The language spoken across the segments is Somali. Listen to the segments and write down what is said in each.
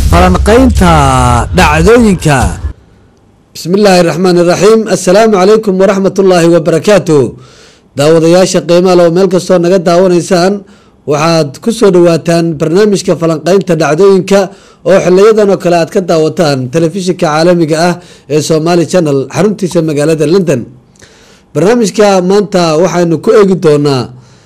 falanqaynta dhacdooyinka bismi illaahi raxmaan iraxiim assalaamu calaykum waraxmat ullaahi wabarakaatu daawadayaasha qiimaha loo meel kastoo naga daawanaysaan waxaad ku soo dhawaataan barnaamijka falanqaynta dhacdooyinka oo xiliyadan oo kale aad ka daawataan telefishinka caalamiga ah ee somaali channel xaruntiisa magaalada london barnaamijka maanta waxaynu ku eegi doonaa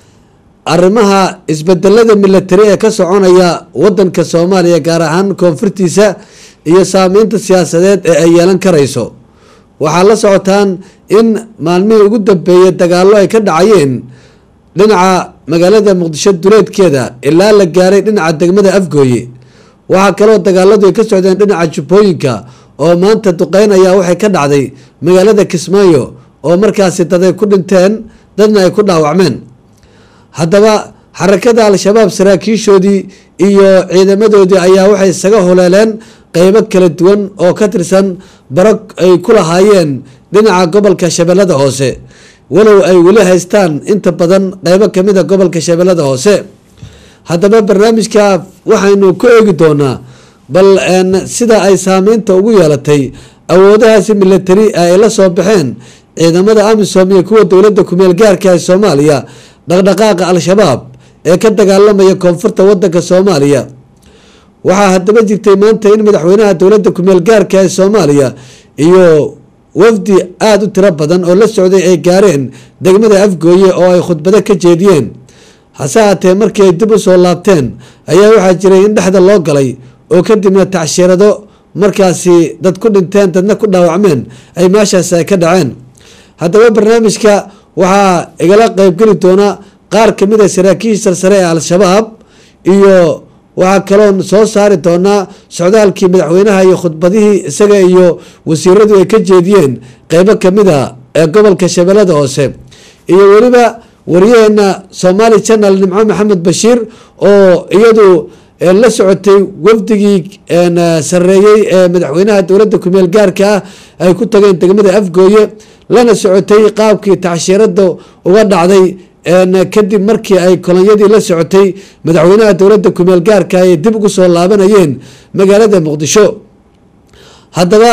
arrimaha isbedelada milatari ee ka soconaya wadanka soomaaliya gaar ahaan koonfurtiisa iyo saameynta siyaasadeed ee ay yeelan karayso waxaa la socotaan in maalmihii ugu dambeeyay dagaallo ay ka dhacayeen dhinaca magaalada muqdisho duleedkeeda ilaa la gaaray dhinaca degmada afgooye waxaa kaloo dagaaladu ay ka socdeen dhinaca jubbooyinka oo maanta duqeynaya waxay ka dhacday magaalada kismaayo oo markaasi dad ay ku dhinteen dadna ay ku dhaawacmeen haddaba xarakada al-shabaab saraakiishoodii iyo ciidamadoodii ayaa waxay isaga holeeleen qeybo kala duwan oo ka tirsan barog ay ku lahaayeen dhinaca gobolka shabeellada hoose walow ay weli haystaan inta badan qeybo kamid a gobolka shabeellada hoose haddaba barnaamijka waxaynu ku eegi doonaa bal sida ay saameynta ugu yeelatay awoodahaasi milatari ay la soo baxeen ciidamada amisom iyo kuwa dowladda kumeel gaarka ee soomaaliya dhaqdhaqaaqa al-shabaab ee ka dagaalamaya koonfurta wadanka soomaaliya waxaa haddaba jirtay maanta in madaxweynaha dowladda kumeel gaarka ee soomaaliya iyo wafdi aada u tiro badan oo la socday ay gaareen degmada afgooye oo ay khudbado ka jeediyeen hase haatee markii ay dib u soo laabteen ayaa waxaa jiray in dhexda loo galay oo kadibna tacshiirado markaasi dad ku dhinteen dadna ku dhaawacmeen ay meeshaasi ay ka dhaceen haddaba barnaamijka waxaa igala qeybgeli doona qaar kamid a saraakiisha sarsare ee al-shabaab iyo waxaa kaloon soo saari doonaa socdaalkii madaxweynaha iyo khudbadihii isaga iyo wasiiradu ay ka jeediyeen qeybo kamid a ee gobolka shabeellada hoose iyo weliba wariyaheena somaali channel nimco maxamed bashiir oo iyadu la socotay wafdigii sareeyey ee madaxweynaha dowladda kumeel gaarka ah ay ku tageen degmada afgooye lana socotay qaabkii tacshiirada uga dhacday kadib markii ay kolonyadii la socotay madaxweynaha dowladda kumeel gaarka ay dib ugu soo laabanayeen magaalada muqdisho haddaba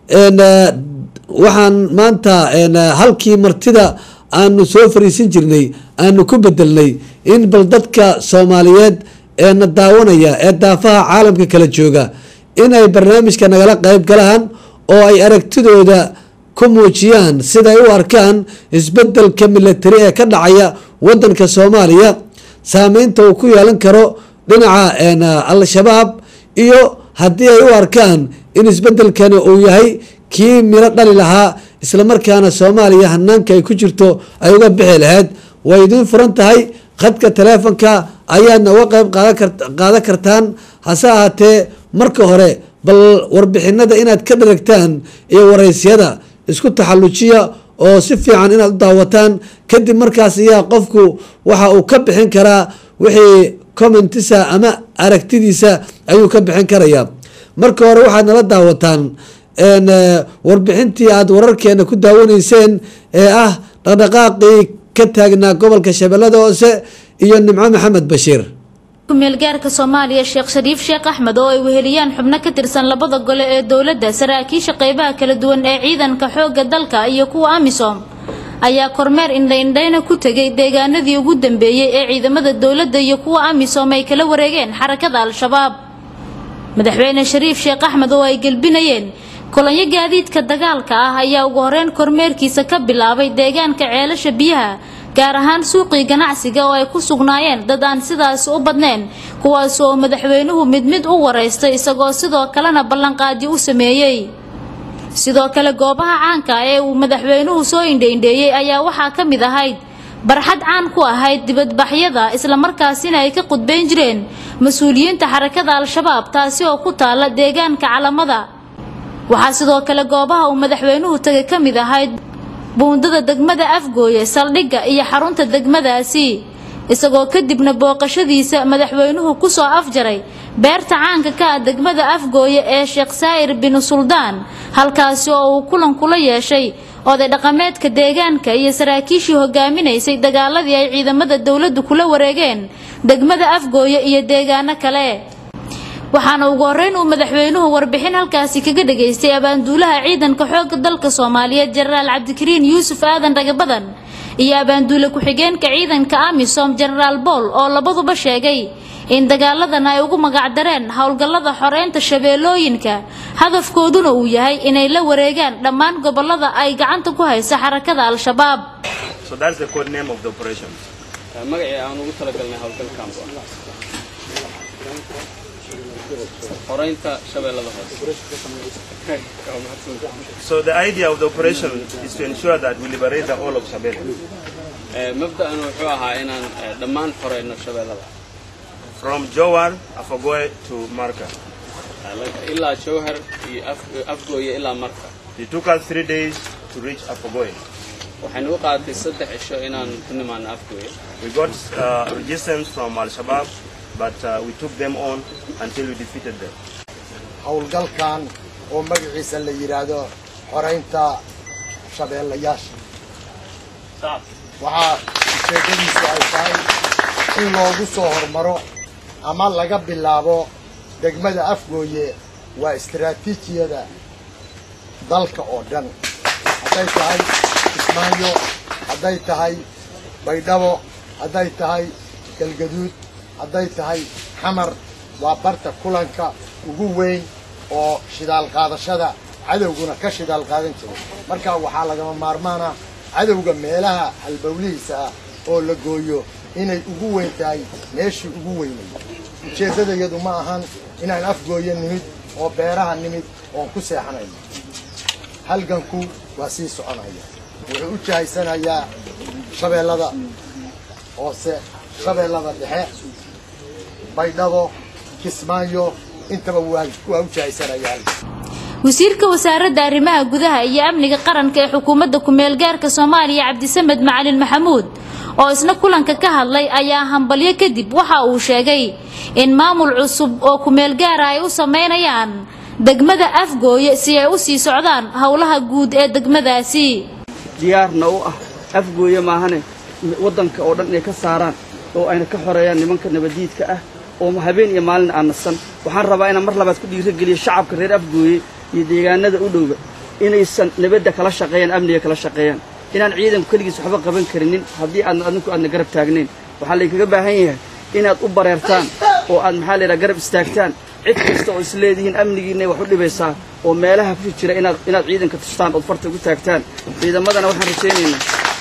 waxaan maanta halkii martida aanu soo fariisin jirnay aanu ku bedelnay in bal dadka soomaaliyeed eena daawanaya ee daafaha caalamka kala jooga inay barnaamijka nagala qeyb galaan oo ay aragtidooda ku muujiyaan siday u arkaan isbedelka milatari ee ka dhacaya wadanka soomaaliya saameynta uu ku yeelan karo dhinaca al-shabaab iyo haddii ay u arkaan in isbedelkani uu yahay kii miro dhali lahaa islamarkaana soomaaliya hanaanka ay ku jirto ay uga bixi lahayd way idiin furan tahay khadka taleefonka ayaadna uga qeyb qaadan kartaan hase ahaatee marka hore bal warbixinada inaad ka dharagtaan iyo waraysyada isku taxallujiya oo si fiican inaad u daawataan kadib markaas ayaa qofku waxa uu ka bixin karaa wixii commentisa ama aragtidiisa ayuu ka bixin karayaa marka hore waxaad nala daawataan warbixintii aada wararkeena ku daawanayseen ee ah dhaqdhaqaaqii ka taagnaa gobolka shabeellada hoose iyo nimco maxamed bashiir kumeelgaarka soomaaliya sheekh shariif sheekh axmed oo ay weheliyaan xubno ka tirsan labada gole ee dowladda saraakiisha qeybaha kala duwan ee ciidanka xoogga dalka iyo kuwa amisom ayaa kormeer indhaindhayna ku tegay deegaanadii ugu dambeeyey ee ciidamada dowladda iyo kuwa amisom ay kala wareegeen xarakada al-shabaab madaxweyne shariif sheekh axmed oo ay gelbinayeen kolonyo gaadiidka dagaalka ah ayaa ugu horeyn kormeerkiisa ka bilaabay deegaanka ceelasha biyaha gaar ahaan suuqii ganacsiga oo ay ku sugnaayeen dad aan sidaasi u badnayn kuwaas oo madaxweynuhu mid mid u waraystay isagoo sidoo kalena ballanqaadi u sameeyey sidoo kale goobaha caanka ee uu madaxweynuhu soo indhaindheeyey ayaa waxaa ka mid ahayd barxad caan ku ahayd dibadbaxyada islamarkaasina ay ka qudbayn jireen mas-uuliyiinta xarakada al-shabaab taasi oo ku taala deegaanka calamada waxaa sidoo kale goobaha uu madaxweynuhu tagay ka mid ahayd buundada degmada afgooye saldhigga iyo xarunta degmadaasi isagoo kadibna booqashadiisa madaxweynuhu kusoo afjaray beerta caanka ka ah degmada afgooye ee sheekh saa'ir binu suldaan halkaasi oo uu kulan kula yeeshay oday dhaqameedka deegaanka iyo saraakiishii hogaaminaysay dagaaladii ay ciidamada dowladdu kula wareegeen degmada afgooye iyo deegaano kale waxaana ugu horreyn uu madaxweynuhu warbixin halkaasi kaga dhageystay abaanduulaha ciidanka xoogga dalka soomaaliyeed jenaraal cabdikariin yuusuf aadan dhagabadan iyo abaanduule ku-xigeenka ciidanka amisom jenaraal bool oo labaduba sheegay in dagaaladan ay ugu magacdareen howlgallada xoreynta shabeellooyinka hadafkooduna uu yahay inay la wareegaan dhammaan gobolada ay gacanta ku haysa xarakada al-shabaab So that's the code name of the operation. magacii aan ugu talagalnay howlgalkan xoreynta shabeellada hoose So the idea of the operation is to ensure that we liberate the whole of Shabelle. Ee, mabda'an wuxuu ahaa inaan ee, dhammaan xoreyno shabeellada From Jowar, Afogoe to Marka. Ee, laga- ilaa jowhar iyo Af- afgooye ilaa marka It took us three days to reach Afogoe. waxaynu u qaadatay saddex cisho inaan ku nimaano afgooye We got uh, resistance from Al-Shabaab, but uh, we took them on until we defeated them. howlgalkan oo magaciisa la yidhaahdo xoraynta shabeellayaasha waxaa ujeeddadiisu ay tahay in loogu soo hormaro ama laga bilaabo degmada afgooye waa istaraatiijiyada dalka oo dhan hadday tahay kismaayo hadday tahay baydhabo hadday tahay galgaduud hadday tahay xamar waa barta kulanka ugu weyn oo shidaal qaadashada cadowguna ka shidaal qaadan jiray marka waxaa lagama maarmaana cadowga meelaha halbowlihiisa ah oo la gooyo inay ugu weyn tahay meeshii ugu weynay ujeeddadayadu ma ahan inaan afgooyo nimid oo beeraha nimid oon ku seexanayno halganku waa sii soconaya wuxuu u jahaysanayaa shabeellada hoose shabeellada dhexe baydhabo kismaayo intaba waa waa u jahaysanayaan wasiirka wasaaradda arrimaha gudaha iyo amniga qaranka ee xukuumadda ku-meel gaarka soomaaliya cabdisamed macalin maxamuud oo isna kulanka ka hadlay ayaa hambalyo kadib waxa uu sheegay in maamul cusub oo ku-meel gaara ay u sameynayaan degmada afgooye si ay u sii socdaan howlaha guud ee degmadaasi diyaarna u ah afgooye maahane waddanka oo dhan inay ka saaraan oo ayna ka xoreeyaan nimanka nabadiidka ah oo habeen iyo maalin aan nasan waxaan rabaa inaan mar labaad ku dhiirageliyo shacabka reer afgooye iyo deegaanada u dhowba inaysan nabadda kala shaqeeyaan amniga kala shaqeeyaan inaan ciidanku keligiis waxba qaban karinin haddii aadna adinku aadna garab taagnayn waxaa laydinkaga baahan yahay inaad u bareertaan oo aad maxaa layidhaha garab istaagtaan cid kasta oo is leedihiin amnigiinay wax u dhibaysaa oo meelaha ku jira inaad inaad ciidanka tustaan ood farta ugu taagtaan ciidamadana waxaan rajaynaynaa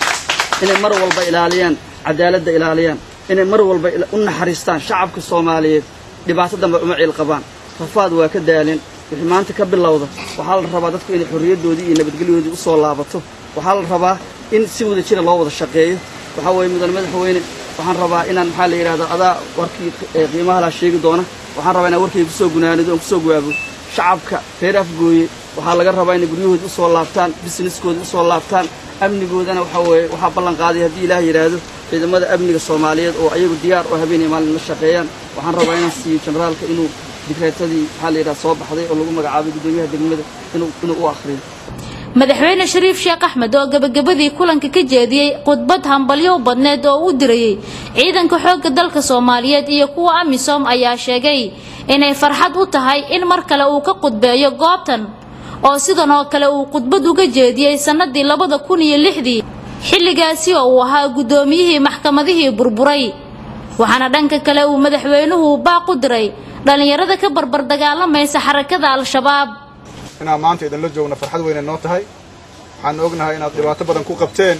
inay mar walba ilaaliyaan cadaaladda ilaaliyaan inay mar walba ila- u naxariistaan shacabka soomaaliyeed dhibaato dambe uma ciil qabaan rafaad waa ka daalin wixii maanta ka bilowda waxaa la rabaa dadku inay xorriyaddoodii iyo nabadgelyadoodii u soo laabato waxaa la rabaa in si wada jira loo wada shaqeeyo waxaa weeye mudane madaxweyne waxaan rabaa inaan maxaa la yidhahdo adaa warkii ee qiimaha laa sheegi doona waxaan rabaa inaan warkayga kusoo gunaanido oon kusoo gaabo shacabka reer afgooye waxaa laga rabaa inay guryahoodii usoo laabtaan businesskoodii usoo laabtaan amnigoodana waxaa weeye waxaa ballan qaaday haddii ilaah yidhaahdo ciidamada amniga soomaaliyeed oo ayagu diyaar oo habeen iyo maalin la shaqeeyaan waxaan rabaa inaan siiyo generaalka inuu digreetadii maxaa la yidhaha soo baxday oo lagu magacaabay guddoomiyaha degmada inuu inuu u akhriyo madaxweyne shariif sheekh axmed oo gabagabadii kulanka ka jeediyey khudbad hambalyo u badneed oo u dirayey ciidanka xoogga dalka soomaaliyeed iyo kuwa amisom ayaa sheegay inay farxad u tahay in mar kale uu ka khudbeeyo goobtan oo sidan oo kale uu khudbad uga jeediyey sannadii labada kun iyo lixdii xilligaasi oo uu ahaa guddoomiyihii maxkamadihii burburay waxaana dhanka kale uu madaxweynuhu baaq u diray dhallinyarada ka barbar dagaalamaysa xarakada al-shabaab inaan maanta idinla joogno farxad weyne noo tahay waxaan ognahay inaad dhibaato badan ku qabteen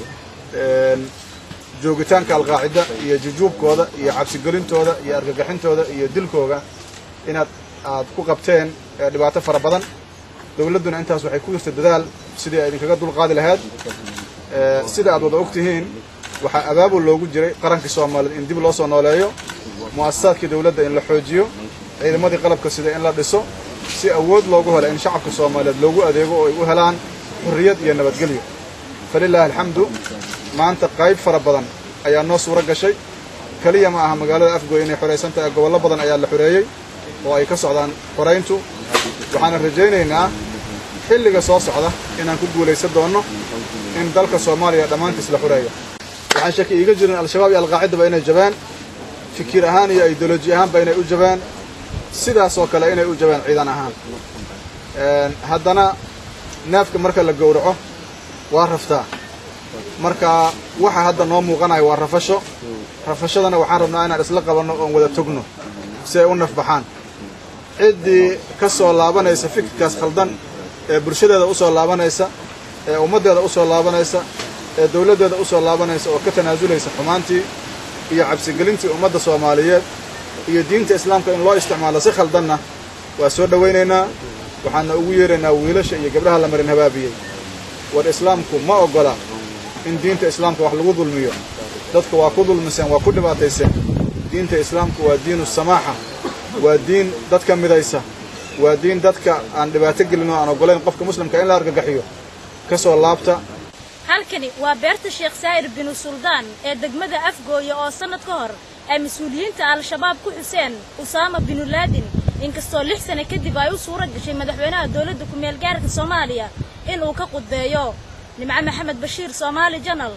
een, joogitaanka alqaacida iyo jujuubkooda iyo cabsigelintooda iyo argagixintooda iyo dilkooga inaad aad ku qabteen ee, dhibaato fara badan dowladduna intaas waxay ku jirta dadaal sidii ay idinkaga dulqaadi lahayd Ee, sida aad wada ogtihiin waxaa abaabul loogu jiray qarankii soomaaliyeed in dib loo soo nooleeyo mu'asasaadkii dowladda in la xoojiyo ciidamadii qalabka sida in la dhiso si awood loogu helo in shacabka soomaaliyeed loogu adeego oo ay u helaan xurriyad iyo nabadgelyo falilaahi alxamdu maanta qayb fara badan ayaa noo suuro gashay keliya ma aha magaalada afgooy inay xoraysan tahay gobollo badan ayaa la xoreeyey oo ay ka socdaan xorayntu waxaana rajaynaynaa xilliga soo socda inaan ku guulaysan doonno in dalka soomaaliya dhammaantiis la xoreeyo waxaan shaki iiga jirin al-shabaab iyo alqaacidaba inay jabaan fikir ahaan iyo ideoloji ahaanba inay u jabaan sidaas oo kale inay u jabeen ciidan ahaan haddana neefka marka la gowraco waa raftaa marka waxa hadda noo muuqanaya waa rafasho rafashadana waxaan rabnaa inaan isla qabanno oon wada togno si ay u nafbaxaan ciddii ka soo laabanaysa fikirkaas khaldan ee bulshadeeda u soo laabanaysa ee ummaddeeda u soo laabanaysa ee dawladdeeda u soo laabanaysa oo ka tanaasulaysa xumaantii iyo cabsigelintii ummadda soomaaliyeed iyo diinta islaamka in loo isticmaalo si khaldanna waa soo dhowaynaynaa waxaana ugu yeeraynaa wiilasha iyo gabdhaha la marin habaabiyey war islaamku ma oggola in diinta islaamka wax lagu dulmiyo dadka waa ku dulmiseen waa ku dhibaatayseen diinta islaamku waa diinu samaaxa waa diin dadka midaysa waa diin dadka aan dhibaato gelin oo aan oggolayn qofka muslimka in la argagaxiyo ka soo laabta halkani waa beerta sheekh saa'ir binu suldaan ee degmada afgooya oo sannad ka hor ay mas-uuliyiinta al-shabaab ku xuseen usaama binu laadin inkastoo lix sane kadib ay u suura gashay madaxweynaha dowladda ku-meel gaarka soomaaliya in uu ka qudbeeyo nimco maxamed bashiir soomaali janal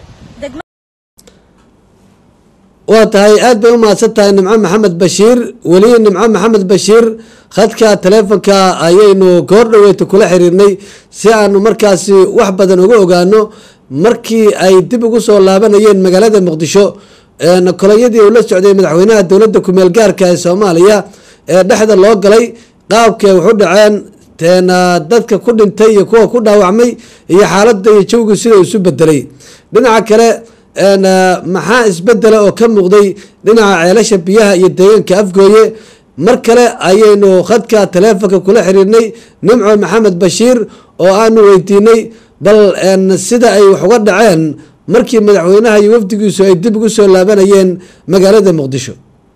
waa tahay aad bay u mahadsan tahay nimco maxamed bashiir weli nimco maxamed bashiir khadka taleefonka ayaynu goor dhaweyta kula xiriirnay si aanu markaasi wax badan uga ogaano markii ay dib ugu soo laabanayeen magaalada muqdisho kolonyadii uu la socday madaxweynaha dowladda ku-meel gaarka ee soomaaliya ee dhexda loo galay qaabkay waxu dhaceen teena dadka ku dhintay iyo kuwa ku dhaawacmay iyo xaaladda iyo jawgii sida isu bedelay dhinaca kale maxaa isbedela oo ka muuqday dhinaca ceelasha biyaha iyo deegaanka afgooye mar kale ayaynu khadka taleefonka kula xiriirnay nimco maxamed bashiir oo aanu weydiinay bal sida ay wax uga dhaceen markii madaxweynaha iyo wafdigiisu ay dib ugu soo laabanayeen magaalada muqdisho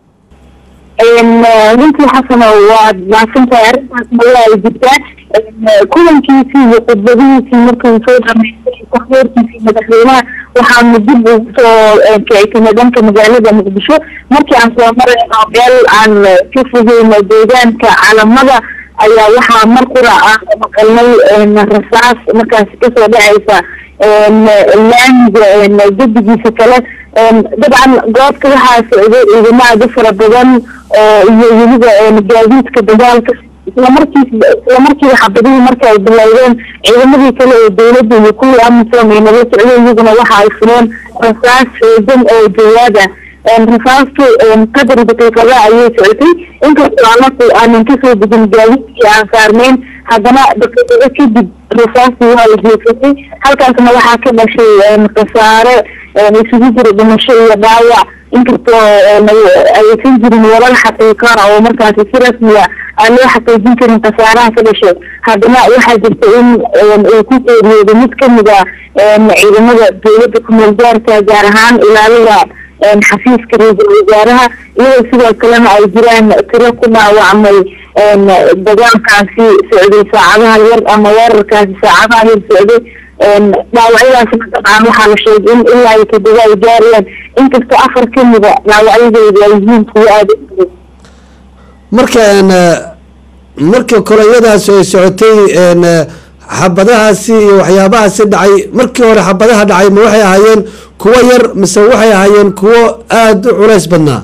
runtii xasano waad mahadsantahay arrintaas mala ay jirtaa kulankiisii iyo khudbadihiisii markuu soo dhamaystay takhbiirkiisii madaxweynaha waxaanu dib ugu soo kicitay dhanka magaalada muqdisho markii aan soo marayno meel aan ka fogeyno deegaanka calamada ayaa waxaa mar qura aan maqalnay rasaas markaasi kasoo dhacaysa laamiga gedigiisa kale dabcan goobta waxaa socday ciidamo aada u fara badan oo iyo weliba gaadiidka dagaalka islamarkiis islamarkiiba xabadihii marka ay bilowdeen ciidamadii kale ee dowladda iyo kuwii amisom ay nala socday iyaguna waxa ay fuleen rasaas xoogan oo jawaab ah rasaastu qadar daqiiqada ayay socotay inkastoo anaku aanan kasoo degin gaadiidkii aan saarnayn haddana daqiiqado kadib rasaastii waa la jeesatay halkaasna waxaa ka dhashay khasaare isugu jira dhimasho iyo dhaawac inkastoo aysan jirin walal xaqiiqana oo markaasi si rasmiya aan loo xaqiijin karin khasaaraha ka dhashay haddana waxaa jirta in uu ku geeriyooday mid kamid a ciidamada dowladda kumeel gaarka gaar ahaan ilaalada xafiiska ra-iisul wasaaraha iyadoo sidoo kalena ay jiraan tiro ku dhaawacmay dagaalkaasi socday saacadaha yar ama weerarkaasi saacadaha yar socday dhaawacyadaasna dabcan waxaa la sheegay in ilaa iyo todoba ay gaarayaan inkastoo afar kamida dhaawacyadooda ay yihiin kuwo aada u marka marka kolonyadaas ay socotay xabadahaasi iyo waxyaabahaasi dhacay markii hore xabadaha dhacay ma waxay ahaayeen kuwo yar mise waxay ahaayeen kuwo aada u culays badnaa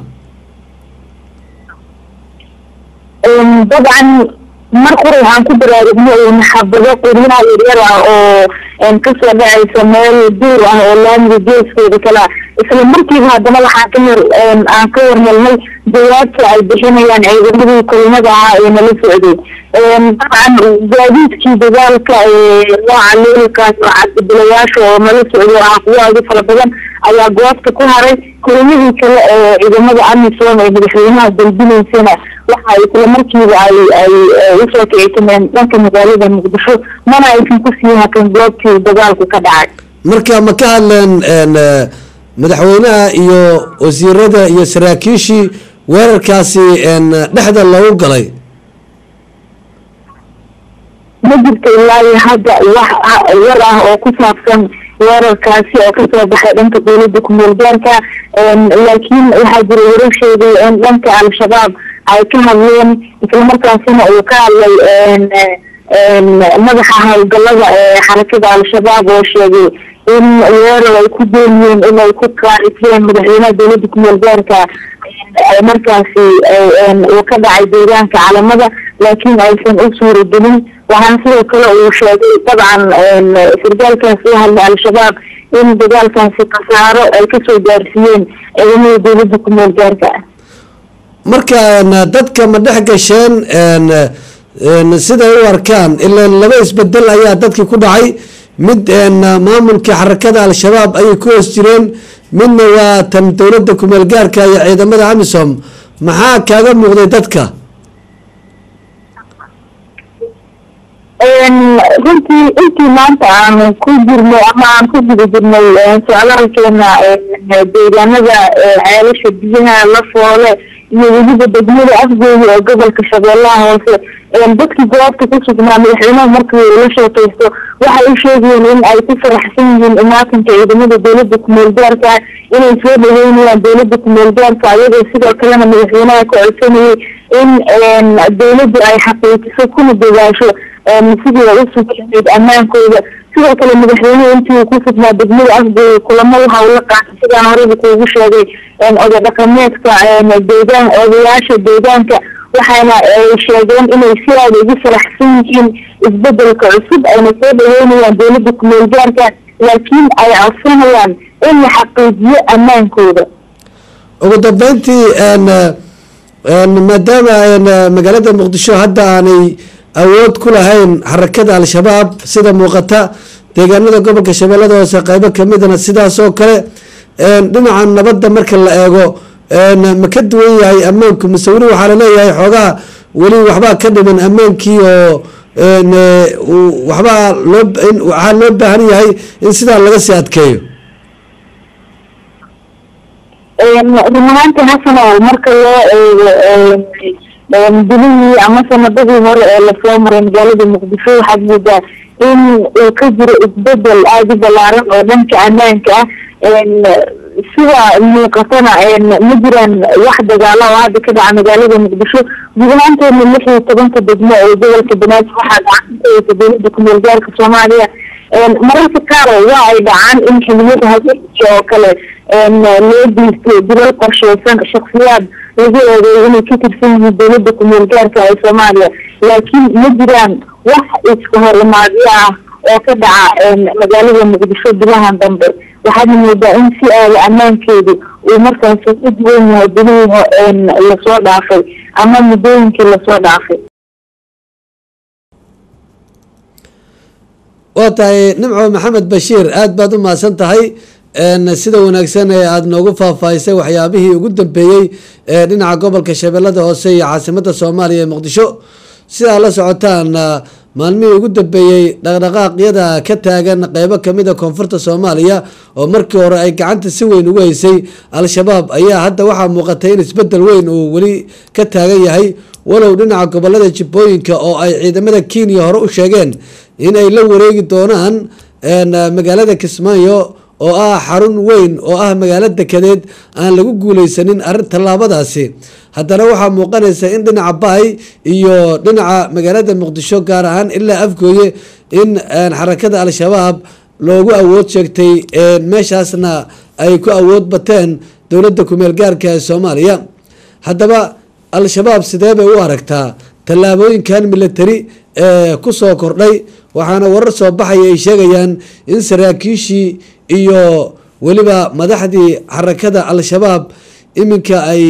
dabcan mar qura waxaan ku baraarugnay xabado qoryaha yaryar ah oo kasoo dhacaysa meel duur ah oo laamiga geeskeeda kale ah isla markiiba haddana waxaa ka hor aan ka warhelnay jawaabta ay bixinayaan ciidamadii kulimada ahaa ee nala socday dabcan gaadiidkii dagaalka nooca leelkaas oo cabdibilayaasha oo nala socday oo ah kuwo aada u fara badan ayaa goobta ku haray kulimadii kale ee ciidamada amisom ee madaxweynaha dalbinaysana waxa isla markiiba ay ay usoo kicitimeen dhanka magaalada muqdisho mana aysan kusii hakan goobtii dagaalku ka dhacay marka ma ka hadleen madaxweynaha iyo wasiirada iyo saraakiishii weerarkaasi dhexda loogu galay ma jirto ilaa iyo hadda wax war ah oo ku saabsan weerarkaasi oo kasoo baxay dhanka dowladda kumeel gaarka laakiin waxaa jira warar sheegay in dhanka al-shabaab ay ka hadleen islamarkaasina uu ka hadlay madaxa howlgalada ee xarakada al-shabaab oo sheegay in weerar ay ku dooniyeen inay ku qaarifiyeen madaxweynaha dowladda kumeel gaarka ay markaasi uu ka dhacay deegaanka calamada laakiin aysan u suuragelin waxaana sidoo kale uu sheegay dabcan sargaalkaasi u hadlay al-shabaab in dagaalkaasi khasaaro ay kasoo gaarsiiyeen ciidamada dowladda ku meel gaarka ah marka dadka ma dhex gasheen siday u arkaan ilaan laba isbedel ayaa dadkii ku dhacay mid maamulkii xarakada al-shabaab ayay ku hoos jireen midna waa tan dowladda kumeel gaarka iyo ciidamada amisom maxaa kaaga muuqday dadka runtii intii maanta aan ku jirnay ama aan ku guda jirnay socdaalkeena deegaanada ceelasha biyaha la foole iyo weliba degmada afgooya oo gobolka shabeellaha hoose dadkii goobta ku sugnaa madaxweynaha markii ula sheekaysto waxay u sheegayeen in ay ku faraxsan yihiin imaatinka ciidamada dowladda kumeel gaarka inay soo dhaweynayaan dowladda kumeel gaarka ayagoo sidoo kalena madaxweynaha ka codsanayay in dowladdu ay xaqiijiso kuna dadaasho sidii ay u sugayd ammaankooda sidoo kale madaxweynuhu intii uu ku sugnaa degmada afgooya kulamo waxa uu la qaatay sidaan horeyba kuugu sheegay oday dhaqameedka deegaan odayaasha deegaanka waxaana ay sheegeen inay si aada ugu faraxsan yihiin isbedelka cusub ayna soo dhaweynayaan dowladda kumeel gaarka laakiin ay codsanayaan in la xaqiijiyo ammaankooda ugu dambeyntii maadaama magaalada muqdisho hadda aanay awood ku lahayn xarakada al-shabaab sida muuqata deegaanada gobolka shabeellada hoose qeybo kamidana sidaas oo kale dhinaca nabadda marka la eego ma ka duwan yahay ammaanku mise weli waxaa laleeyahay xoogaha weli waxbaa ka dhiman ammaankii oo waxbaa loo waxaa loo baahan yahay in sidaa laga sii adkeeyo run ahaantii xasanow marka loo eego bilihii ama sanadadii hore ee lasoo maray magaalada muqdisho waxaad moodaa in uu ka jiro isbedel aada u balaaran oo dhanka ammaanka ah sida muuqatana ma jiraan wax dagaala oo hadda ka dhaca magaalada muqdisho guud ahaanteedna lix iyo tobanka degmo ee gobolka banaadir waxaa gacantaeysa dowladda kumeel gaarka soomaaliya mararka qaar waa ay dhacaan in xiliyada habeenkii oo kale loo geysto dilal qorsheysan shaksiyaad lagu eedeeyo inay ka tirsan yihiin dowladda kumeel gaarka ee soomaaliya laakiin ma jiraan wax iska hor imaadyo ah oo ka dhaca magaalada muqdisho bilahan dambe waxaadna moodaa in si aada ammaankeedu uu markaasi u duwan yahay bilihii lasoo dhaafay ama muddooyinkii lasoo dhaafay waa tahay nimco maxamed bashiir aada baad u mahadsan tahay sida wanaagsan ee aada noogu faahfaahisay waxyaabihii ugu dambeeyey ee dhinaca gobolka shabeellada hoose iyo caasimada soomaaliya ee muqdisho sidaa la socotaan maalmihii ugu dambeeyey dhaqdhaqaaqyada ka taagan qeybo kamida koonfurta soomaaliya oo markii hore ay gacanta si weyn ugu haysay al-shabaab ayaa hadda waxaa muuqatay in isbedel weyn uu weli ka taagan yahay walow dhinaca gobolada jibbooyinka oo ay ciidamada kenya hore u sheegeen in ay la wareegi doonaan magaalada kismaayo oo ah xarun weyn oo ah magaalo dekedeed aan lagu guuleysanin arrin tallaabadaasi haddana waxaa muuqanaysa in dhinaca baay iyo dhinaca magaalada muqdisho gaar ahaan ilaa afgooye in xarakada al-shabaab loogu awood sheegtay meeshaasna ay ku awood bateen dowladda kumeel gaarka ee soomaaliya haddaba al-shabaab sidee bay u aragtaa tallaabooyinkan military ee kusoo kordhay waxaana warar soo baxaya ay sheegayaan in saraakiishii iyo weliba madaxdii xarakada al-shabaab iminka ay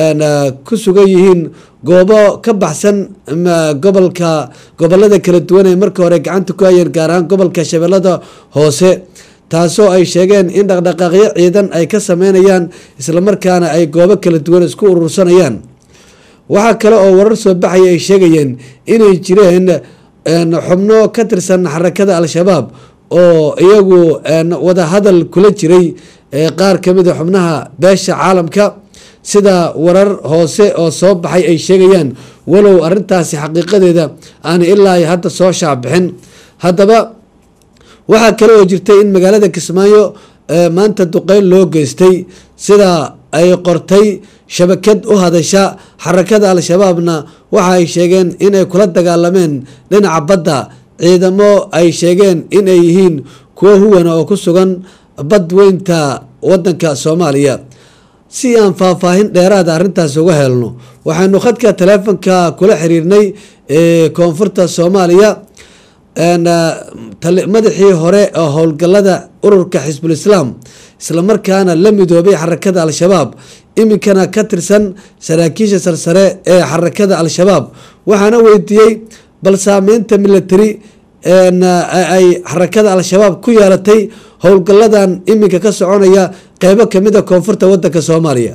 ku sugan yihiin goobo ka baxsan gobolka gobolada kala duwan ee markii hore gacanta ku hayeen gaar ahaan gobolka shabeellada hoose taasoo ay sheegeen in dhaqdhaqaaqyo ciidan ay ka sameynayaan islamarkaana ay goobo kala duwan isku urursanayaan waxaa kale oo warar soo baxaya ay sheegayeen inay jireen xubno ka tirsan xarakada al-shabaab oo iyagu wadahadal kula jiray qaar kamida xubnaha beesha caalamka sida warar hoose oo soo baxay ay sheegayaan walow arintaasi xaqiiqadeeda aan ilaa hadda soo shaabixin haddaba waxaa kale oo jirtay in magaalada kismaayo maanta duqeyn loo geystay sida ay qortay shabakad u hadasha xarakada al-shabaabna waxa ay sheegeen inay kula dagaalameen dhinaca badda ciidamo ay sheegeen inay yihiin kuwo huwana oo ku sugan badweynta wadanka soomaaliya si aan faahfaahin dheeraada arrintaas uga helno waxaynu khadka taleefonka kula xiriirnay ee koonfurta soomaaliya een, ah, tali- madaxii hore ee howlgalada ururka xisbul islaam islamarkaana la midoobay xarakada al-shabaab iminkana ka tirsan saraakiisha sarsare ee xarakada al-shabaab waxaana weydiiyey bal saameynta military een, ah, ay xarakada al-shabaab ku yeelatay howlgaladan iminka ka soconaya qeybo kamid a koonfurta wadanka soomaaliya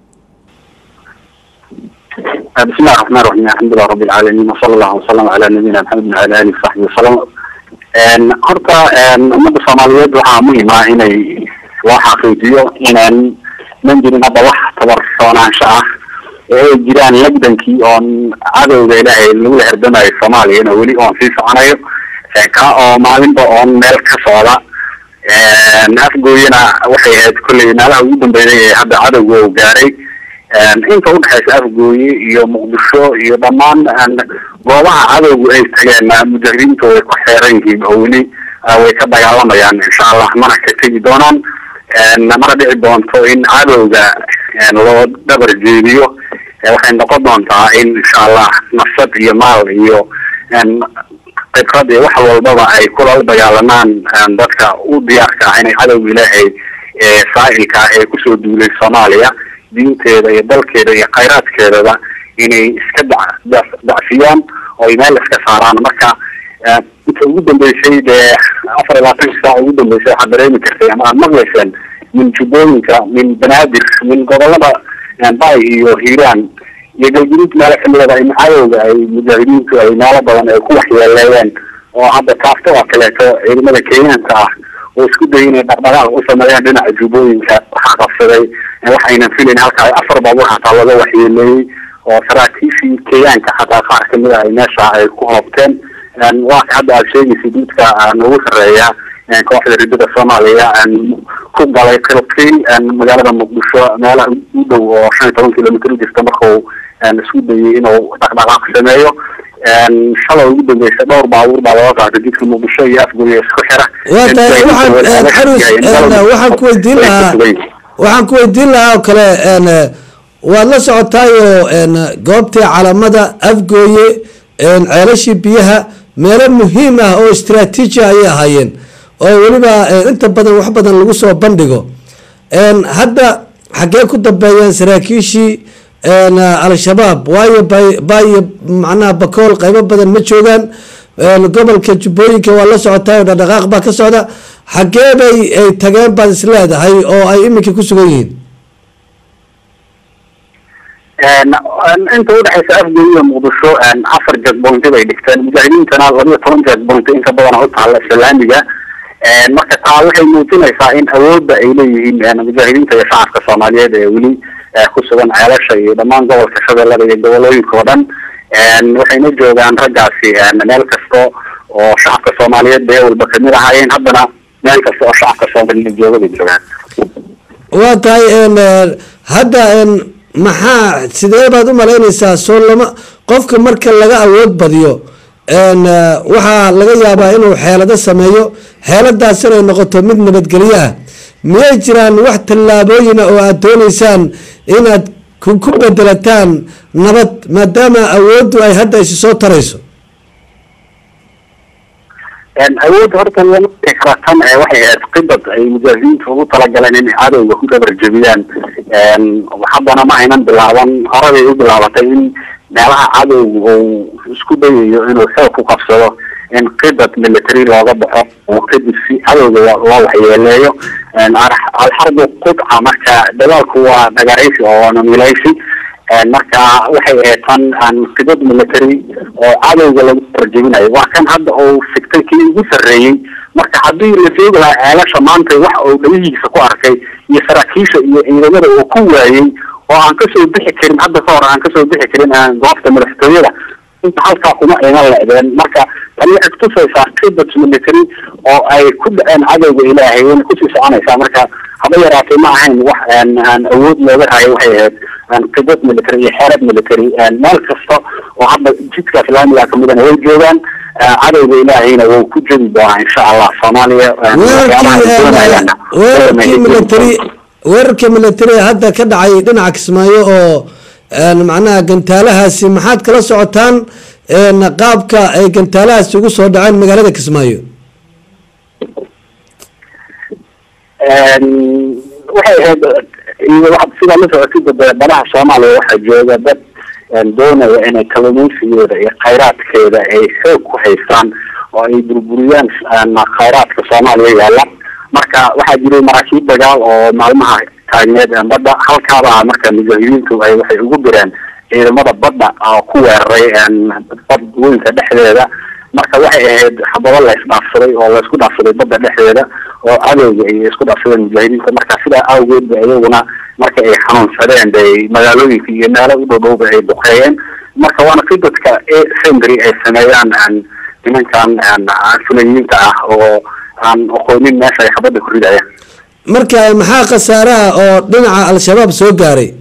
بسم الله الرحمن الرحيم الحمد لله رب العالمين وصلى الله وسلم على نبينا محمد وعلى اله وصحبه وسلم een horta een ummadda soomaaliyeed waxaa muhiim ah inay loo xaqiijiyo inaan man jirin hadda wax tabarsoonaasho ah ee ay jiraan lagdankii oon cadowga ilaahay lagula herdamayo soomaaliyana weli oon sii soconayo ee ka oo maalinba oon meel ka socda een afgooyana waxay ahayd kolley meelaha ugu dambeeyay ee hadda cadowga uu gaaray een inta udhexaysa afgooye iyo muqdisho iyo dhammaan een goobaha cadowgu ay tageen mujahiriintu way ku xeeran yihiin oo weli ah, way ka dagaalamayaan insha allah mana ka tegi doonaan een mana dhici doonto in cadowga een loo dhabar jeediyo ee waxay noqon doontaa in insha allah nafsad iyo maal iyo een khibrad iyo wax walbaba ay kula dagaalamaan een dadka u diyaarka ah inay cadowga ilaahay ee saa'ilka ah ee kusoo duulay soomaaliya diinteeda iyo dalkeeda iyo khayraadkeedaba inay iska dac- dac- dacfiyaan oo ay meel iska saaraan marka eh, inta ugu dambeysay dee afar iyo labaatanka saac ugu dambeysay waxaad dareemi kartay ama aad maqlayseen min jubbooyinka min banaadir min gobolada eh, bay iyo hiiraan iyo galguduud meelo kamidaba in cadowga ay mujaahidiintu ay meelo badan ay ku waxyeeleeyeen oo hadda kaafto oo kaleeto ciidamada kenyaanka ah oo isku dayay inay dhaqdhaqaaq u sameeyaan dhinaca jubbooyinka waxaa qabsaday eh, waxaynan filayn halka ay afar baabuur xataa laga waxyeeleeyey oo saraakiishii kenyaanka xataa qaar kamid ah ay meesha ay ku hoobteen een waa ka hadda aad sheegaysa duudka aan ugu sarreeya een kooxda ridada soomaaliya een ku galay qilqiil een magaalada muqdisho meelaha u dhow oo shan iyo toban kilomitr u jirta markuu een isku dayay inuu dhaqdhaqaaq sameeyo een shalay ugu dambeysay dhowr baabuur baa laga qaatay jidka muqdisho iyo afgooye isku xira waa tahay waxaan een, xarus een, waxaan ku weydiin lahaa waxaan ku weydiin lahaa oo kale een, waad la socotaayoo een, goobtii calamada afgooye een, ceelashii biyaha meelo muhiim ah oo istraatiiji ayay ahaayeen oo weliba een, inta badan wax badan lagu soo bandhigo een, hadda xaggee ku dambeeyeen saraakiishii een, al-shabaab waayo bay baayo macnaha bakool qaybo badan ma joogaan een, gobolka jubbooyinka waa la socotaay oo dhaqdhaqaaq baa ka socda xaggee bay ay tageen baad is leedahay oo ay iminka ku sugan yihiin een een inta udhexaysa afgooye iyo muqdisho een afar jagboonti bay dhigteen mujaahidiintana laba iyo toban jagboonti inka badan u taalla islaamiga een marka taa waxay muujinaysaa in awoodda ay leeyihiin een mujaahidiinta iyo shacabka soomaaliyeed ee weli eh, ku sugan ceelasha iyo dhammaan gobolka shabeellada iyo gobolooyinka oo dhan een waxayna joogaan raggaasi een meel kasto oo shacabka soomaaliyeed bay walba kamid ahaayeen haddana meel kasta oo shacabka soomaaliyeed jooga bay joogaan waa tahay een, eh, hadda een, maxaa sidee baad u malaynaysaa soo lama qofka marka laga awood badiyo een, eh, waxaa laga yaabaa inuu xeelado sameeyo xeeladaas inay noqoto mid nabadgelyo ah miyay jiraan wax tallaabooyina oo aad dooneysaan inaad ku ku bedelataan nabad maadaama awooddu ay hadda isi soo tarayso een awood horta lama dhihi kara tan ee waxay ahayd qibad ay mujaahidiintu ugu talagaleen inay cadowga ku dabarjebiyaan een haddana ma aynan bilaaban horebay u bilaabatay in meelaha cadowga uu isku dayayo inuu xoog ku qabsado in qibad military looga baxo oo kadib si cadowga loo loo waxyeeleeyo een ar- alxarbu qudca marka dagaalku waa dhagaraysi oo waana milaysi een marka waxay ahayd tan aan qibad military oo cadowga lagu tarjebinayo waa kan hadda uu sigtay kii ugu sarreeyey marka haddii la joogi lahaa ceelasha maanta wax uu dhagihiisa ku arkay iyo saraakiisha iyo ciidamada uu ku waayey oo aan kasoo bixi karin hadda ka hor aan kasoo bixi karin aan goobta madaxtooyada inta halkaa kuma aynan leedeen marka tani waxay kutusaysaa qibad military oo ay ku dhaceen cadowga ilaahay wayna kusii soconaysaa marka haba yaraatay ma ahayn wax aan aan awood looga hayo waxay ahayd aan qibad military iyo xeelad military een meel kasta oo hadda jidka islaamiga kamidana way joogaan eh, cadowga ilaahayna wuu ku jebi doonaa insha allah soomaaliya een waxyaabaha ay doonayaanna weerarkii military weerarka militariga hadda ka dhacay dhinaca kismaayo oo een, macnaha gantaalahaasi maxaad kala socotaan een, qaabka ay gantaalahaasi ugu soo dhaceen magaalada kismaayo waxay ahayd iyo waxaad sidaa la socotid dee badaha soomaaliya waxaa jooga dad een, doonaya inay kalluumaysigooda iyo khayraadkeeda ay xoog ku haystaan oo ay burburiyaan een, khayraadka soomaaliya yaalla marka waxaa jiray maraakiib dagaal oo maalmaha taagneed een, badda halkaaba marka mujaahidiintu ay waxay ugu direen ciidamada badda oo ku weeraray een, bad weynka dhexdeeda marka waxay ahayd xabado la isdhaafsaday oo la isku dhaafsaday badda dhexdeeda oo cadowga ay isku dhaafsadeen mujaahidiinta marka sidaa awgeed ba iyaguna marka ay xanuunsadeen bay magaalooyinka iyo meelo u dhow dhowba ay duqeeyeen marka waana si dadka sendry ay sameeyaan aan nimankan aan fulayiinta ah oo aan aqoonin meesha ay xabadda ku ridayaan marka maxaa khasaaraha oo dhinaca al-shabaab soo gaaray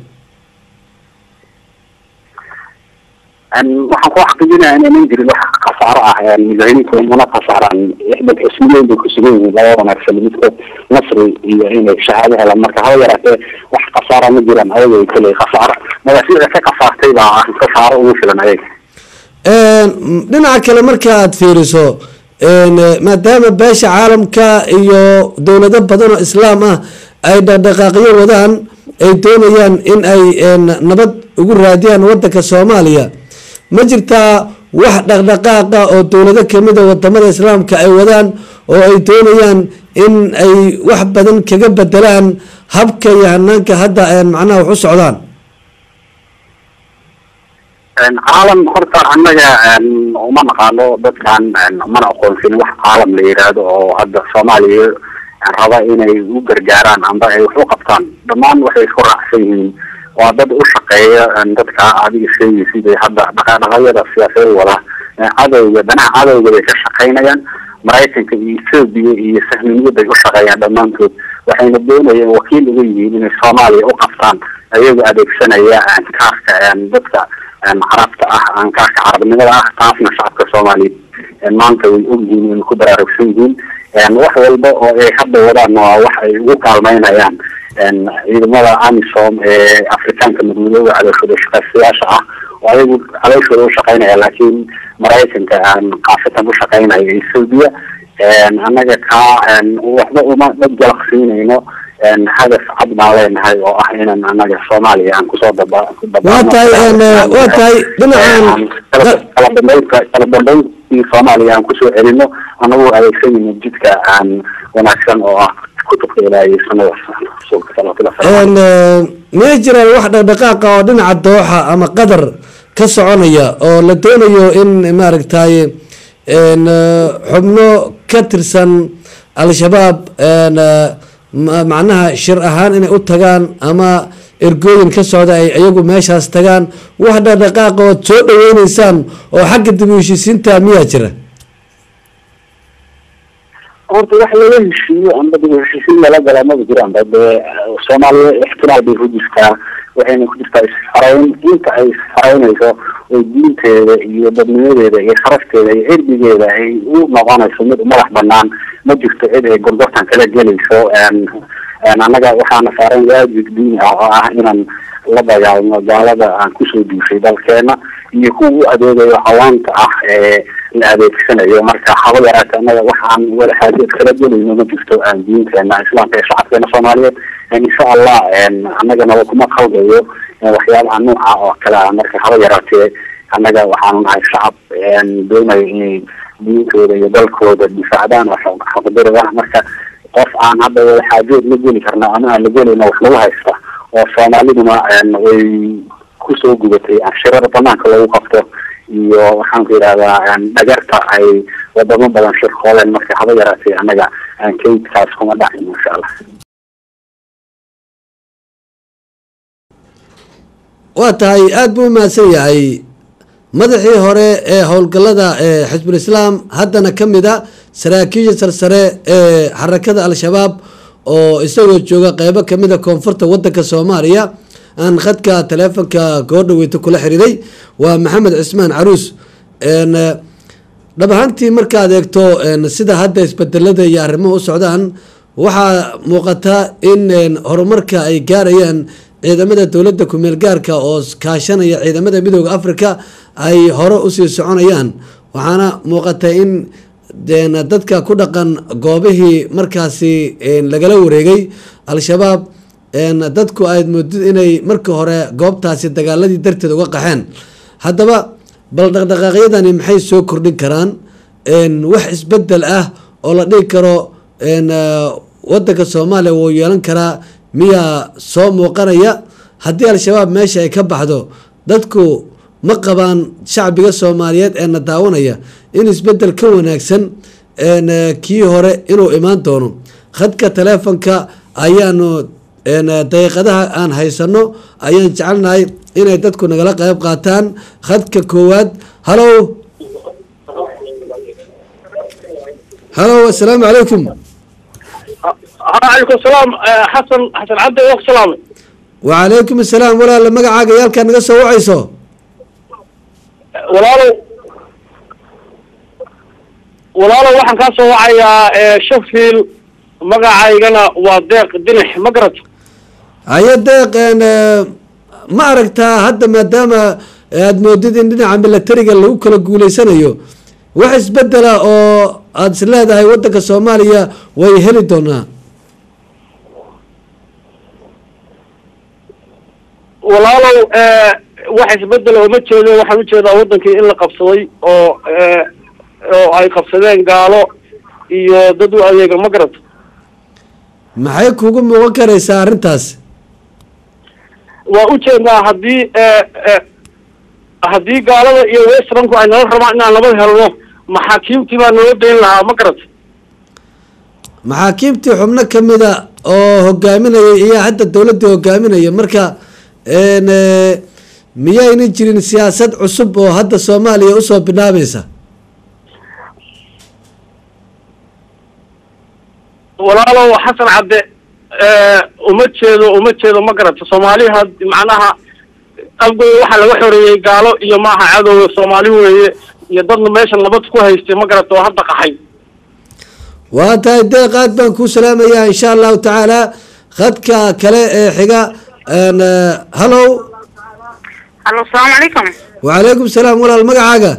Een, waxaan ku xaqiijinaya inaynan jirin wax khasaaro ah een, mujaahidiintu mana khasaaraan ixdad xisbiyeyn bay ku sugan yihiin laba wanaagsan midkood nasri iyo inay shahaado helaan marka haba yaraatee wax khasaara ma jiraan ayaga ay koley khasaaro magaasiida ka kasaartay baa ah khasaaro ugu filan ayaga Een, dhinaca kale marka aad fiiriso een, maadaama beesha caalamka iyo dowlado badan oo islaam ah ay dhaqdhaqaaqyo wadaan ay doonayaan in ay een, nabad ugu raadiyaan wadanka soomaaliya ma jirtaa wax dhaqdhaqaaqa oo dowlado kamid a wadamada islaamka ay wadaan oo ay doonayaan in ay wax badan kaga bedelaan habka iyo hanaanka hadda een, macnaha wax u socdaan Een, caalam horta annaga een, uma naqaano dadkan een, mana aqoonsin wax caalam la yidhaahdo oo hadda soomaaliya raba inay u gargaaraan amba ay wax u qabtaan dhammaan waxay isku raacsan yihiin waa dad u shaqeeya een, dadka adiga sheegaysid ee hadda dhaqaadhaqaayada siyaasadeed wada ee cadowga danaha cadowga bay ka shaqaynayaan maraykanka iyo ethoobia iyo sahminiyad bay u shaqeeyaan dhammaantood waxayna doonayeen wakiil uga yihiin inay soomaaliya u qabtaan ayagoo adeegsanaya een, kaarka een, dadka een, carabta ah aan kaarka carabnimada ah taasna shacabka soomaaliyeed een, maanta way ogyihiin inay ku baraarugsan yihiin een, wax walba oo ay hadda wadaan waa wax ay ugu kaalmeynayaan een, ciidamada amisom ee afrikaanka madmadooda cadowshooda shaqaystayaasha ah oo ayagu cadowshooda u shaqeynaya laakiin maraykanka aan qaasatan u shaqeynaya ethoobia een, annaga kaa een, waxba uma dad jalaqsiinayno een, hadaf cad baan leenahay oo ah inaan annaga soomaaliya aan kusoo daba ku dabaano. waa tahay een, waa tahay dhinacan kala kala dambeynta kala dambeyntii soomaaliya aan kusoo celino anagoo adeegsanayno jidka aan wanaagsan oo ah kutubka ilaahay iyo sunnada rasuulka salawatullahi wasalaamu een, eh, miyay jiraan wax dhaqdhaqaaqa oo dhinaca dooxa ama qadar ka soconaya oo la doonayo in maaragtay een, eh, xubno ka tirsan al-shabaab een, eh, ma- macnaha shir ahaan inay u tagaan ama ergooyin ka socda ay iyagu meeshaas tagaan wax dhaqdhaqaaqa ood soo dhaweyneysaan oo xagga dib u heshiisiinta miyaa jira horta wax laga heshiiyo amba dib u heshiisiin lala galaa maba jiraan ba dee soomaaliya ixtiraal bay ku jirtaa waxayna ku jirtaa isxarayn inta ay isxaraynayso oo diinteeda iyo dadnimadeeda iyo sharafteeda iyo cirdigeeda ay u noqonayso mid madax banaan ma jirto cid ay gorgortan kala gelayso een een annaga waxaana saaran waajib diini ah oo ah inaan la dagaalno gaalada aan kusoo duushay dalkeena iyo kuwa u adeegayo hawaanta ah ee la adeegsanayo marka haba yaraate annaga waxaan wada xaajood kala gelayno ma jirto aan diinteena islaamka ee shacabkeena soomaaliyeed een insha allah een annagana kuma qaldayo een waxyaabaha nooca oo kale ah marka haba yaraatee annaga waxaanu nahay shacab een doonayo inay diintooda iyo dalkooda difaacdaan oo xaq- xaqdaro ah marka qof aan hadda wada xaajood la geli karna ama aan la gelayno wax lagu haysta oo soomaaliduna een way kusoo gudatay shirada banaanka lagu qabto iyo waxaan ku yidhahdaa een dhagarta ay wadamo badan shirkooleen marka haba yaraatee annaga aan kaydkaas kuma dhacin insha allah waa tahay aada buu umahadsan yahay madaxii hore ee howlgallada ee xisbul islaam haddana ka mid a saraakiisha sarsare ee xarakada al-shabaab oo isagoo jooga qeybo kamid a koonfurta wadanka soomaaliya aan khadka taleefonka goordhaweyta kula xiriiray waa maxamed cismaan caruus een, dhab ahaantii markaad eegto een, sida hadda isbedelada iyo arrimuhu u socdaan waxaa muuqata in een, horumarka ay gaarayaan ciidamada dowladda kumeel gaarka oo kaashanaya ciidamada midooda africa ay hore usii soconayaan waxaana muuqata in een, dadka ku dhaqan goobihii markaasi een, lagala wareegay al-shabaab een, dadku aad moodid inay markii hore goobtaasi dagaaladii darteed uga qaxeen haddaba bal dhaqdhaqaaqyadani maxay soo kordhin karaan een, wax isbedel ah oo la dhigi karo een, eh, wadanka soomaaliya wuu yeelan karaa miyaa soo muuqanaya haddii al-shabaab meesha ay ka baxdo dadku ma qabaan shacbiga soomaaliyeed ee na daawanaya in isbedel ka wanaagsan een, eh, kii hore inuu imaan doono khadka taleefonka ayaanu een, eh, daqiiqadaha aan haysano ayaan jecelnahay inay dadku nagala qayb qaataan khadka koowaad halow halow assalaamu calaykum عليكم السلام آه، حسن حسن عبد الله سلامي wacalaykum assalaam walaala magacaaga iyo halkaa naga soo wacayso walaalow walaalow waxaan kaa soo wacayaa ee, sheffield magacaygana waa deeq dinix ma garat haye deeq een, eh, ma aragtaa hadda maadaama aada moodid in dhinaca milatariga lagu kala guuleysanayo wax isbedela oo aada is leedahay wadanka soomaaliya way heli doonaa walaalow ee, wax isbedela uma jeedo waxaan ujeedaa wadankii in la qabsaday oo ee, oo ay qabsadeen gaalo iyo dad u adeega ma garat maxay kugu muuqan karaysaa arrintaas waa ujeednaa haddii ee, ee, haddii gaalada iyo westranku ay nala rabaan inaan nabad helno maxaakiimtii baa nala dayn lahaa ma garat maxaakiimtii xubno ka mida oo hogaaminaya iyo hadda dowladdii hogaaminaya marka een, eh, miyaynan jirin siyaasad cusub oo hadda soomaaliya usoo binaabaysa walaalow xasan cadde ee, uma jeedo uma jeedo ma garata soomaaliha macnaha afgooda waxaa laga xoreeyey gaalo iyo maaha cadowga soomaali weeye iyo dadna meesha nabad ku haystay ma garata oo hadda qaxay waa tahay deeq aad baan kuu salaamayaa insha allahu tacaala khadka kale ee xiga een, eh, hallow hallo asalaamu calaykum wacalaykum salaam walaal magacaaga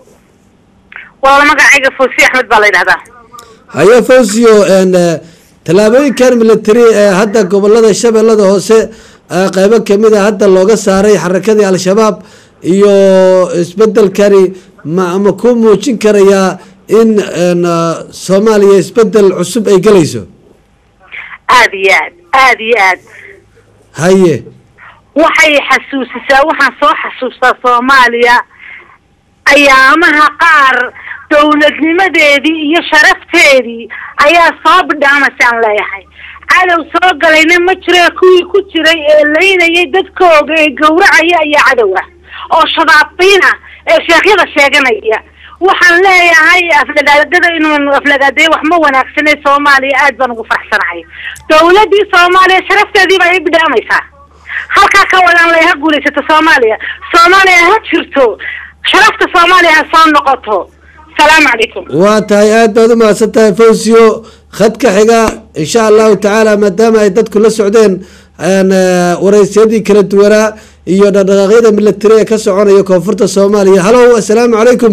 walaal magacayga fawsi axmed baa la yidhahdaa haye fawsiyo een, eh, tallaabooyinkan military ee hadda gobolada shabeellada hoose eh, qeybo kamid a hadda looga saaray xarakadii al-shabaab iyo isbedelkani ma ma ku muujin karayaa in een, eh, soomaaliya isbedel cusub ay gelayso aad iyo aad aad iyo aad haye waxay xasuusisaa waxaan soo xasuustaa soomaaliya ayaamaha qaar dowladnimadeedii iyo sharafteedii ayaa soo bidhaamasaan leeyahay cadow soo galayna ma jire kuwii ku jiray ee laynayay dadkooga ee gowracaya ayaa cadow ah oo shadaabiin ah ee sheekhyada sheeganaya waxaan leeyahay aflagaadada inuu aflagaadeeyo wax ma wanaagsane soomaaliya aad baan ugu faraxsanahay dowladii soomaaliya sharafteedii baa i bidhaamaysaa halkaa ka wadaan lay ha guulaysato soomaaliya soomaaliya ha jirto sharafta soomaaliya ha soo noqoto salaamu calaykum waa tahay aad baad u mahadsan tahay fawsiyo khadka xiga insha allahu tacaala maadaama ay dadku la socdeen een, eh, waraysyadii kala duwanaa iyo dhaqdhaqaaqyada military ee ka soconaya koonfurta soomaaliya hallow assalaamu calaykum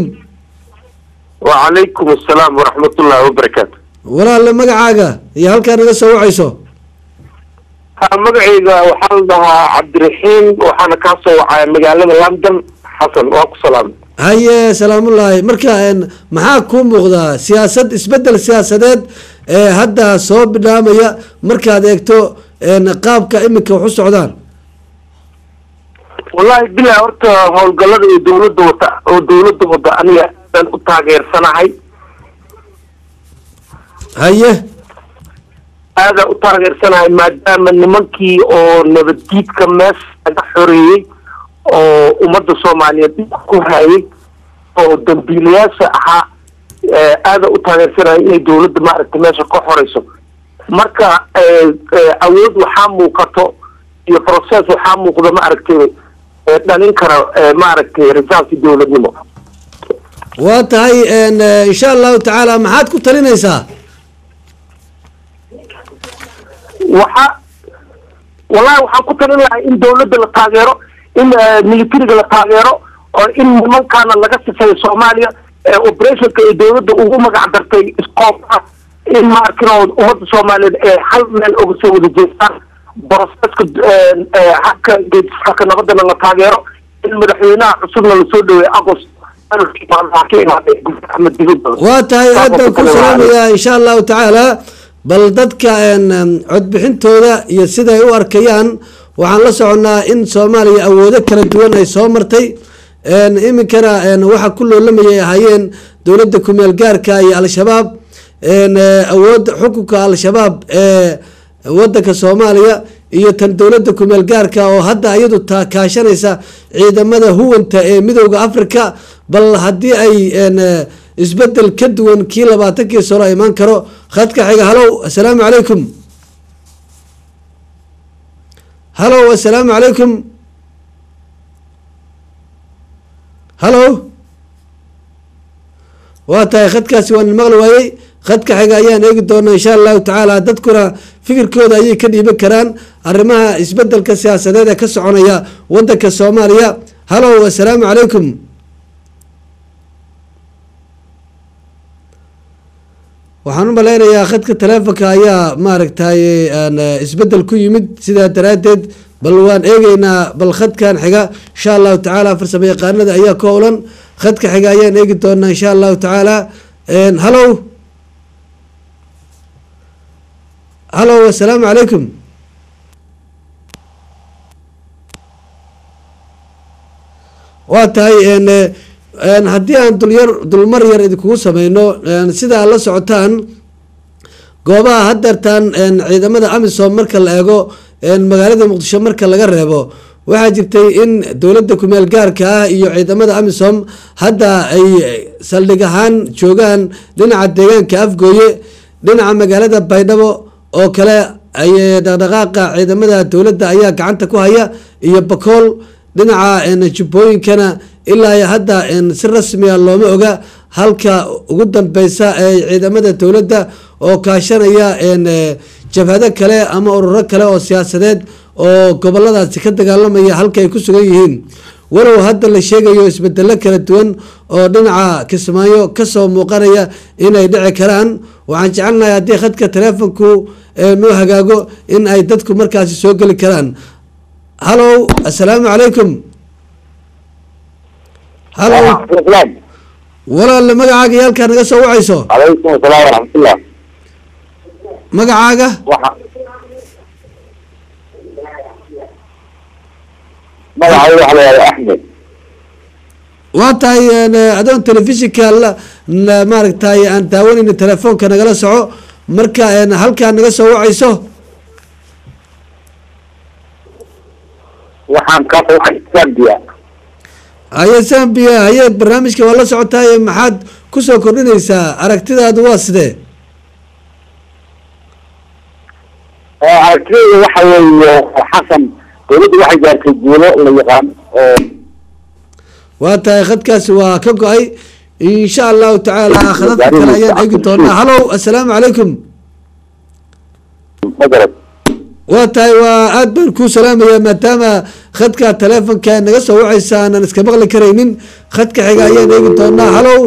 وعليكم السلام ورحمة الله وبركاته walaal magacaaga iyo halkaa naga soo wacayso magacayga waxaan dhahaa cabdiraxiim waxaana kaa soo wacaya magaalada london xasan waa ku salaamay haye salaamullaahi marka een, maxaa kuu muuqdaa siyaasad isbedel siyaasadeed ee hadda soo bidhaamaya markaad eegto een, qaabka iminka wax u socdaan wallahi bilaa horta howlgallada iyo dowladda wata oo dowladda wada aniga aan u taageersanahay haye aadaan u taageersanahay maadaama nimankii oo nabaddiidka meesha laga xoreeyey oo ummadda soomaaliyeed dhibka ku hayay oo dambiilayaasha ahaa eh, aadaan u taageersanahay inay dowladda maaragtay meesha ka xoreyso marka eh, eh, awood waxaa muuqato iyo process waxaa muuqda maaragtay eh, dhalin kara eh, maaragtay risaalki dowladnimo waa tahay een, eh, insha allahu tacaala maxaad ku talinaysaa waxa wallahi waxaan ku talin lahay in dawladda la taageero in eh, militariga la taageero oo in nimankaana laga sifeeyo soomaaliya ee operationka ay dawladda ugu magac dartay iskoobka in ma arkin oo ummadda soomaaliyeed ee hal meel uga soo wada jeestaan boroseska habka geedisxaka nabadana la taageero in madaxweynaha cusubna lasoo dhaweeyo agost axmed dibadda waa tahay aad baan ku salaamayaa insha allahu tacaala bal dadka een, em, codbixintooda iyo siday u arkayaan waxaan la soconnaa in soomaaliya awoodo kala duwan ay soo martay een, iminkana een, waxa ku loolamayay ahaayeen dowladda kumeel gaarka iyo al-shabaab een, eh, awoodda xukunka al-shabaab ee wadanka soomaaliya iyo tan dowladda kumeel gaarka oo hadda iyadu ta kaashanaysa ciidamada huwanta ee midooda africa bal haddii ay een, eh, isbedel ka duwan kii labaatankii sano imaan karo khadka xiga halow assalaamu calaykum halow assalaamu calaykum halow waa tahay khadkaasi waan maqli waayey khadka xiga ayaan eegi doonaa insha allahu tacaala dadkuna fikirkooda ayay ka dhiiban karaan arrimaha isbedelka siyaasadeed ee ka soconaya wadanka soomaaliya halow assalaamu calaykum waxaan u malaynayaa khadka taleefonka ayaa maaragtay aan, eh, isbedel ku yimid sidaa daraaddeed bal waan eegeynaa bal khadkan xiga insha allahu tacaala farsamo yaqaanada ayaa ka howlan khadka xiga ayaan eegi doonaa insha allahu tacaala Een, halow halow assalaamu calaykum waa tahay een, eh, een, haddii aan dulyar dulmar yar idinkugu sameyno een, sida aad la socotaan goobaha hadeertaan een, ciidamada amisom marka la eego een, magaalada muqdisho marka laga reebo waxaa jirtay in dowladda kumeel gaarka ah iyo ciidamada amisom hadda ay saldhig ahaan joogaan dhinaca deegaanka afgooye dhinaca magaalada baydhabo oo kale ay dhaqdhaqaaqa ciidamada dowladda ayaa gacanta ku haya iyo bakool dhinaca een, jubbooyinkana ilaa iyo hadda een, si rasmiya looma oga halka ugu dambeysa ee ciidamada dowladda oo kaashanaya een, eh, jabhado kale ama ururo kale oo siyaasadeed oo goboladaasi ka dagaalamaya halka ay ku sugan yihiin walow hadda la sheegayo isbedelo kala duwan oo dhinaca kismaayo kasoo muuqanaya inay dhici karaan waxaan jecelnahay haddii khadka taleefonku ee noo hagaago in ay dadku markaasi soo geli karaan halow assalaamu calaykum halow walaal magacaaga iyo halkaa naga soo wacayso calaykum asalaam waraxmatullah magacaaga magacayga waxa la yihahda axmed waa tahay een, adoon telefishinka la la- maaragtay aan daawanayna telefoonka nagala soco marka een, halkaa naga soo wacayso waxaan ka fuuxay zambia haye zambia haye barnaamijka waa la socotaay maxaad kusoo kordhinaysaa aragtidaadu waa sidee aragtidayda waxa weeye xasan dowladdu waxay gaartay guulo la yaqaan oo waa tahay khadkaasi waa ka go-ay insha allahu tacaala khadadka kale ayaan eegi doonaa halow assalaamu calaykum magarad waa tahay waa aad baan kuu salaamayaa maadaama khadka taleefonka naga soo wacaysa aanan iska maqli karaynin khadka xiga ayaan eegi doonaa halow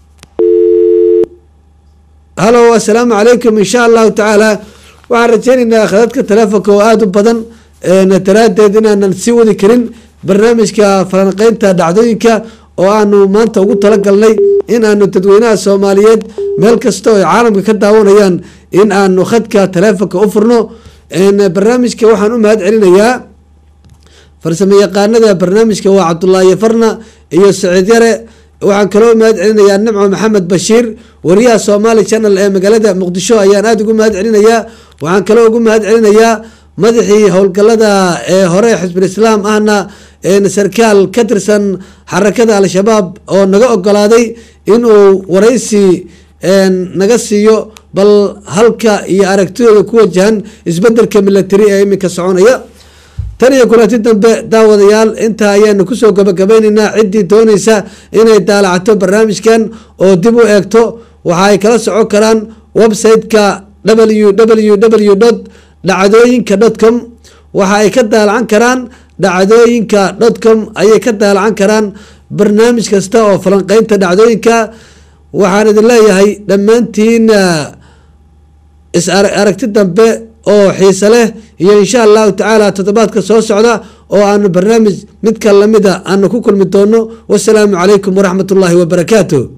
halow assalaamu calaykum insha allahu tacaala waxaan rajeynaynaa khadadka taleefonka oo aada u badan een, daraaddeed inaanan sii wadi karin barnaamijka falanqeynta dhacdooyinka oo aanu maanta ugu talagalnay in aanu dadweynaha soomaaliyeed meel kasta oo ay caalamka ka daawanayaan in aanu khadka taleefonka u furno een, barnaamijka waxaan u mahad celinayaa farsamo yaqaanada barnaamijka waa cabdulaahi farna iyo saciid yare waxaan kaloo mahad celinayaa nimco maxamed bashiir wariyaha somali channel ee magaalada muqdisho ayaan aada ugu mahad celinayaa waxaan kaloo ugu mahad celinayaa madaxii howlgalada ee hore xisbul islaam ahna een, sarkaal ka tirsan xarakada al-shabaab oo naga ogolaaday inuu waraysi een, naga siiyo bal halka iyo aragtidooda ku wajahan isbedelka milatari ee iminka soconaya tan iyo kulanti dambe daawadayaal intaa ayaanu kusoo gabagabaynaynaa ciddii doonaysa inay daalacato barnaamijkan oo dib u eegto waxa ay kala socon karaan website-ka www dhacdooyinka dotcom waxa ay ka daalacan karaan dhacdooyinka dotcom ayay ka daalacan karaan barnaamij kasta oo falanqeynta dhacdooyinka waxaan idin leeyahay dhammaantiin is aragti dambe oo xiise leh iyo insha allahu tacaala toddobaadka soo socda oo aanu barnaamij midka lamida aanu ku kulmi doono wasalaamu calaykum waraxmat ullaahi wabarakaatu